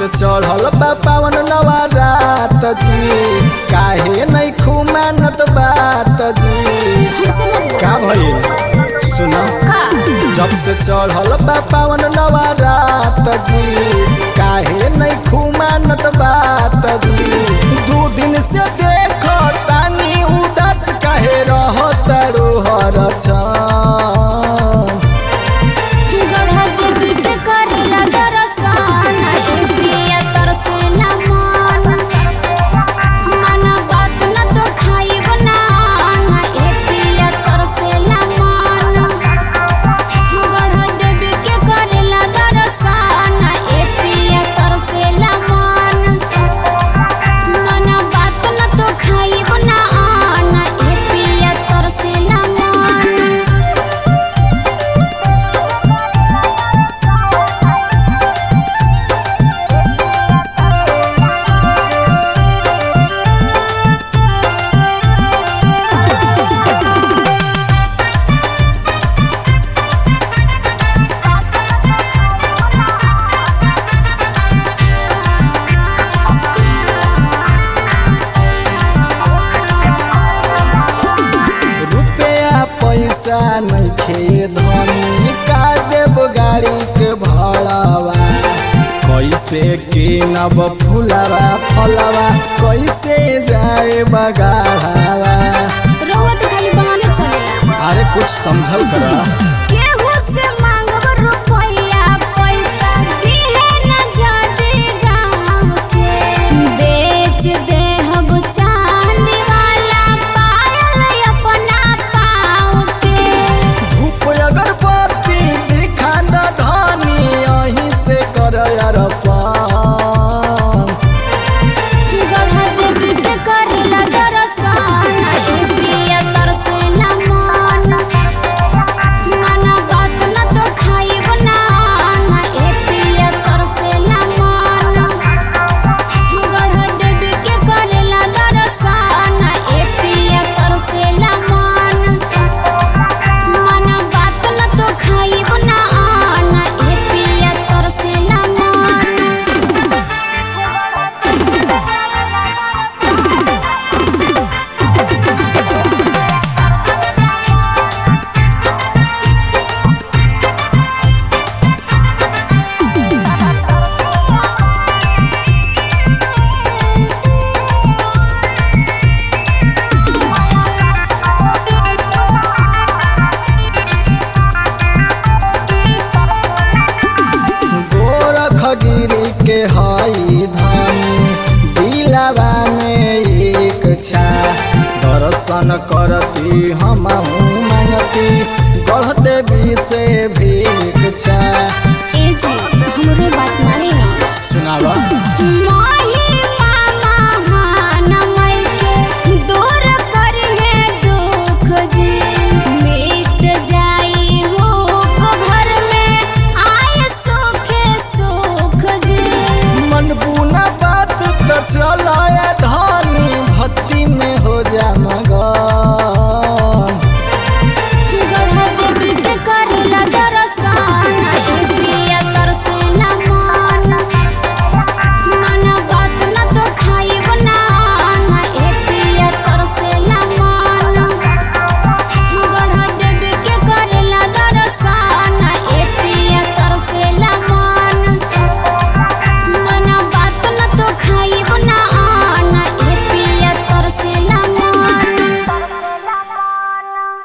चढ़ल बा पावन नवा रात जी काहे नहीं खुमानत बात जी हमसे मत बोल। का भइल सुना का जब से चढ़ल बा पावन नवा रात जी काहे नहीं खुमानत बात जी दू दिन से देखो तानी उदास काहे रहत रोहर छन गढ़ा देवी के करेला दर्शन ए पिया तरसेला मन मन बात न तो खाई बना ए पिया तरसेला मन गढ़ा देवी के करेला दर्शन ए पिया तरसेला मन मन बात न तो खाई बना ए पिया तरसेला मन रुपया पैसा नइखे धनी का देव गाड़ी के भाड़ावा कैसे किनब फुलवा फलवा कैसे जाए बगाड़ावा रउआ तो खाली बहाने चलेला अरे कुछ समझल करा केहू से मांगब रुपया पैसा दिहे न जाते गाँव के बेच देहब चांदी वाला पायल अपना पाँव के धूप अगरबत्ती दिखा द धनी यहीं से कर अरपान गढ़ा देवी के करेला दर्शन ए पिया तरसेला मन मन बात न तो खाई बना ए पिया तरसेला मन गढ़ा देवी के करेला दर्शन ए पिया तरसेला मन मन बात न तो खाई बना ए पिया तरसेला मन गोरख गिरी के हई धनी दिलावा में एक छा दर्शन करती हम मांगती गढ़ देवी से भीख छा ए जी हमरो बात मानी ना सुनावा